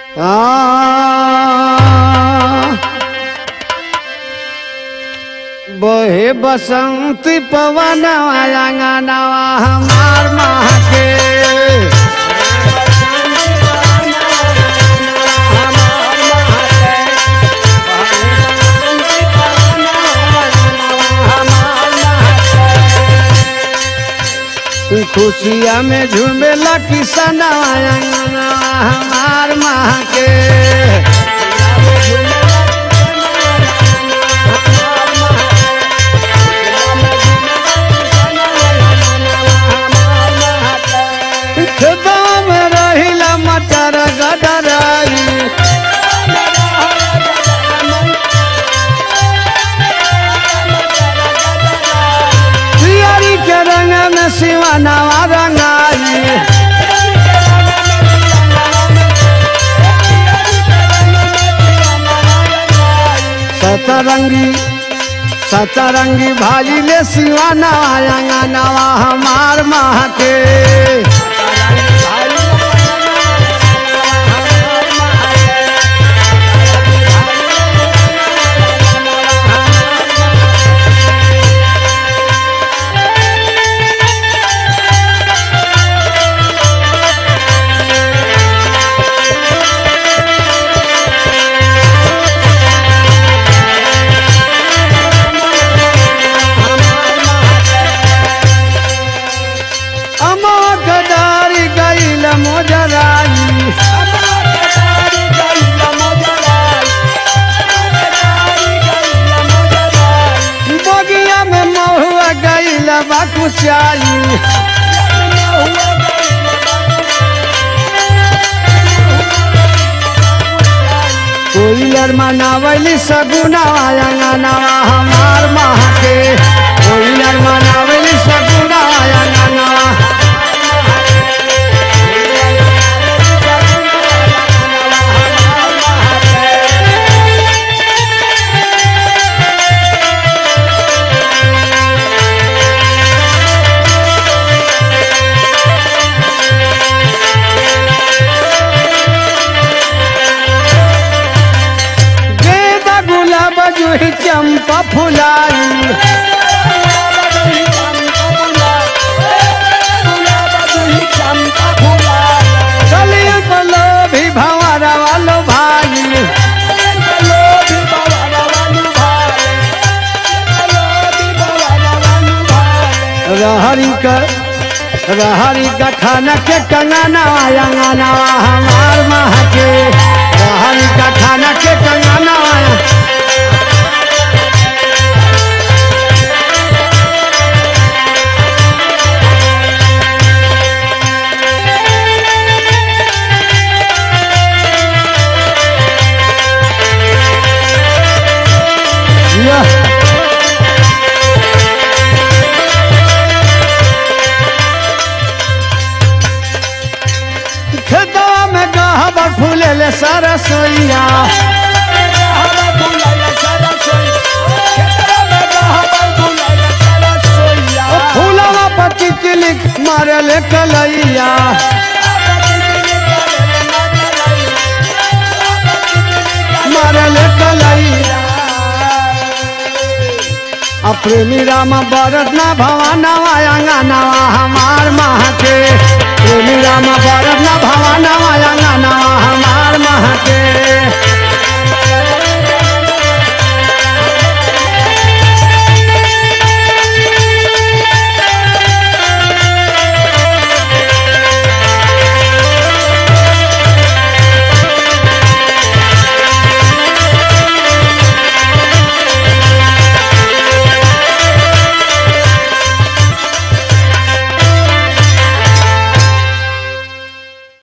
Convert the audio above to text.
बहे बसंती पवन अंगनवा हमार माँ के खुशिया में झूमेला किसनवा अंगनवा हमार माँ के खेतवा में रहिला मटर गडराई पियरी के रंग में सिवानावा रंगाई सतरंगी सतरंगी भाजी ले सिवाना अंगनवा हमार माँ के अमो गदारी गईल मोजराई बगिया में महुआ गईल बाकुचाई कोइलर मनावली सगुनावा अंगनवा हमार माँ के कोइलर मनावली सगुनावा अंगनवा गेंदा गुलाब जूही चंपा फुलाई कलिया पलो भी भंवरा वालो भाई रहरी का रहरी का खाना के कंगना अंगना हमार माँ के रहरी का खाना के कंगना Yeah. खेतवा में गहबर फूले ले सरसोईया फूलवा पति चिलिक मारे ले कलैया मारे ले कलैया आ प्रेमी राम बरत ना भवानवा अंगनवा हमार माँ के प्रेमी राम बरत ना भवानवा अंगनवा हमार